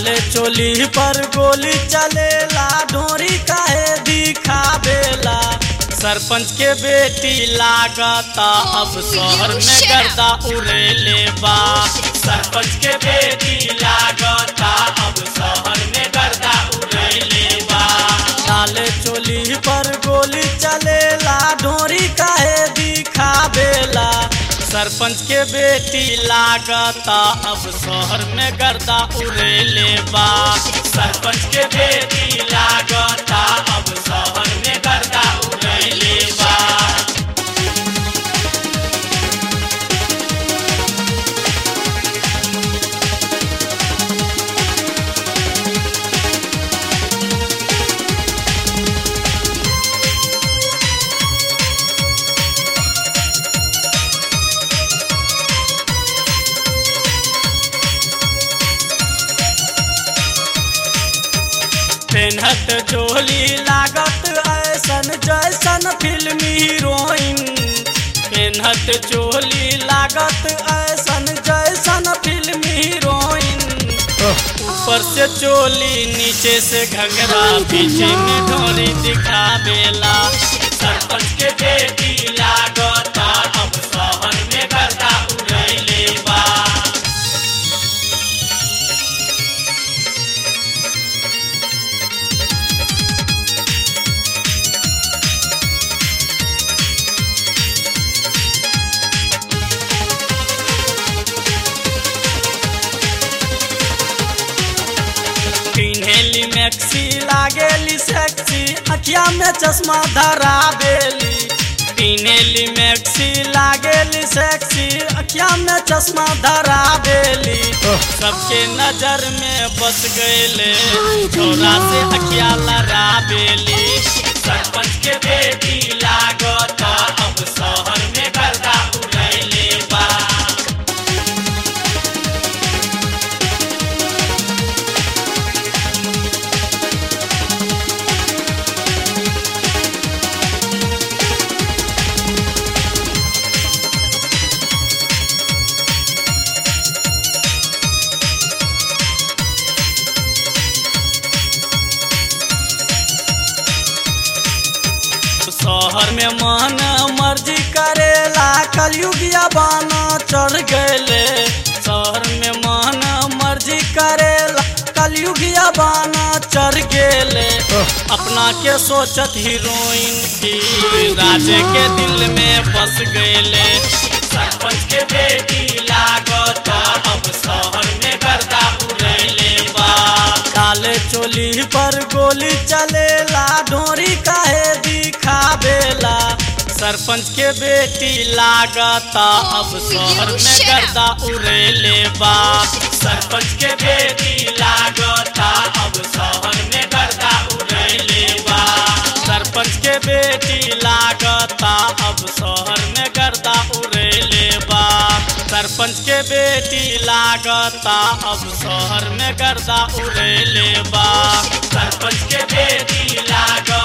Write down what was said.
डाले चोली पर गोली चलेला डोरी काहे दिखावेला सरपंच के बेटी लागता अब शहर में गर्दा उड़ेले बा सरपंच के बेटी लागता अब शहर में गर्दा उड़ेले बा डाले चोली पर गोली चलेला डोरी काहे दिखावेला सरपंच के बेटी लागता अब शहर में गर्दा उड़ेले बा सरपंच के बेटी लागता अब शहर में गर्दा उड़ेले बा पेनहत जोली लागत ऐसन जैसन फिल्मी हीरोइन पेनहत चोली लागत ऐसन जैसन फिल्मी हीरोइन ऊपर से चोली नीचे से घंघरा पीछे में ढोरी दिखावेला सरपंच के बेटी लागता अब शहर में गर्दा उड़ैले बा पिन्हेली मैक्सी लागेली सेक्सी अखिया में चश्मा धरा बेली पिन्हेली मैक्सी लागेली सेक्सी अखिया में चश्मा धरा बेली सबके नजर में बस गईले छोरा से अखिया लड़ा बेली सरपंच के बेटी लागता अब शहर में गर्दा उड़ैले बा शहर में मन मर्जी करेला कलयुगिया बाना चढ़ गए शहर में मन मर्जी करेला कलयुगिया बाना चढ़ गेले अपना के सोचत हीरोइन की राजे के दिल में बस गए सरपंच के बेटी लागता अब शहर में गर्दा उड़ैले बा काले चोली पर गोली चलेला डोरी काहे दिखावेला सरपंच के बेटी लागता अब शहर में गर्दा उड़ेले बा सरपंच के बेटी लागता अब शहर में गर्दा उड़ेले बा सरपंच के बेटी लागता अब शहर में गर्दा उड़ेले बा सरपंच के बेटी लागता अब शहर में गर्दा उड़ेले बा सरपंच के बेटी लागता